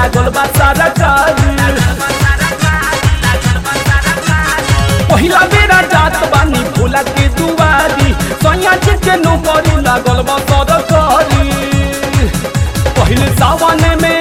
लागल बा सरकारी पहिला बेरा जात बानी भोला के दुआरी सैया जी के नौकरी लागल बा सरकारी पहले सावन में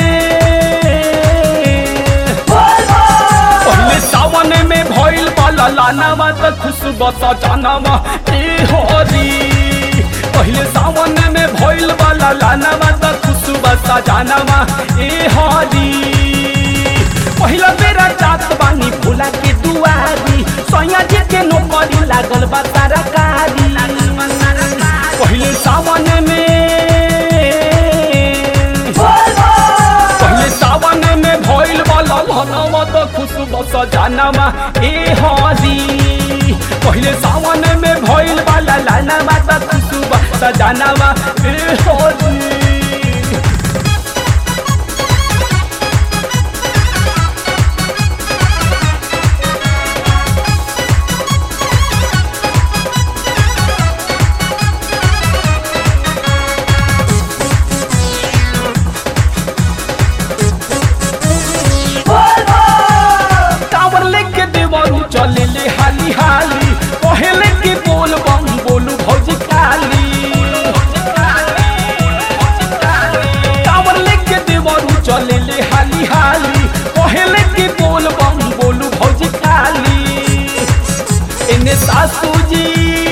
पहले सावन में भइल वाला लानावा त खुशबा सजानावा ए हरी पहले सावन में भइल वाला लानावा त खुशबा सजानावा ए हरी पहिला बेरा जात बानी भोला के दुआरी सैया जी के नौकरी लागल बा सरकारी पहले सावन में पहले सावन में भइल वाला लहनावा त खुशबू सजानावा ए हरी पहले सावन में भइल वाला लानावा त खुशबू सजानावा ए हरी कावर लेके देवरू चले ले हाली हाली पहले के बोल बम बोलू भौजी काली कावर लेके देवरू चले ले हाली हाली पहले के बोल बम बोलू भौजी काली इन्हें सासू जी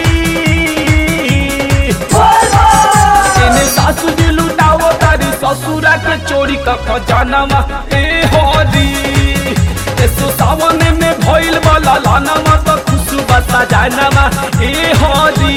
इन्हें सासू जी लुटाओ तारी ससुरा के चोरी का खजानावा ए हरी एसो सावन में भइल वाला लानावा त खुशबा सजानावा ए हरी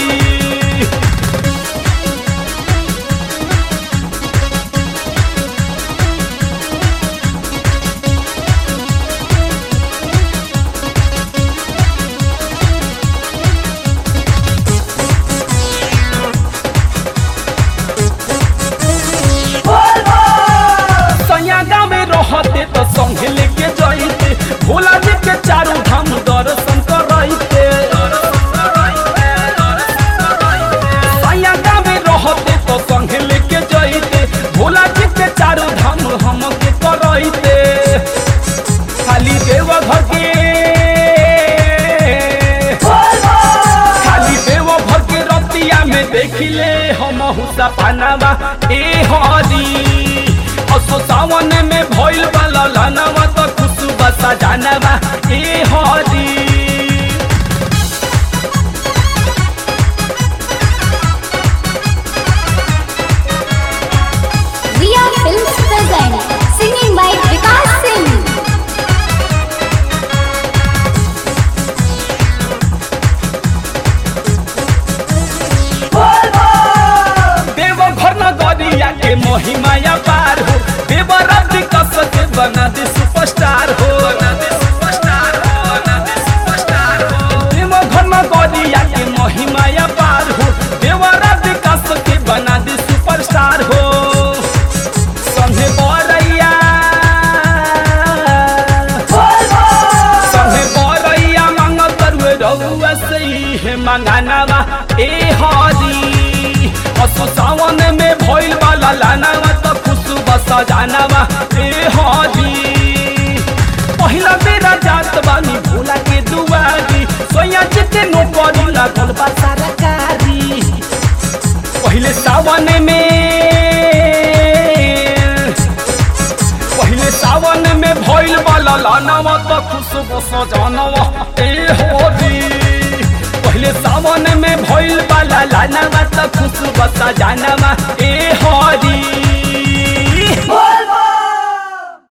सैया गाँव में रहते तो संगे लेके जाइते भोला जी के चारों धाम दर्शन करते सैया गाँव में रहते तो संगे लेके जाइते भोला जी के चारों धाम हम के करते खाली देव घर के खाली देव भर के रतिया में देखिले हम हुसा पानावा ए हरी असो सावन में भइल वाला लानावा त खुशबा सजानावा ए हरी Riya Films present singing by Vikas Singh. देव घर नगरिया के महिमाया पार हो देव रब कस के बना दे सुपरस्टार हो देव घर नगरिया के महिमाया पार हो देव रब कस के बना दे सुपरस्टार हो संगे बरैया संगे बरैया मांगत करुए रउआ सही है मंगानावा ए हरी असो सावन में भइल वाला लानावा त खुशबा सजानावा ए हरी पहिला बेरा जात बानी भोला के दुआरी सोया जी के नौकरी लागल बा सरकारी पहिले सावन में पहिले सावन में भइल वाला लानावा त खुशबू सजानावा ए होरी पहिले सावन में भइल वाला लानावा त खुशबू सजानावा ए होरी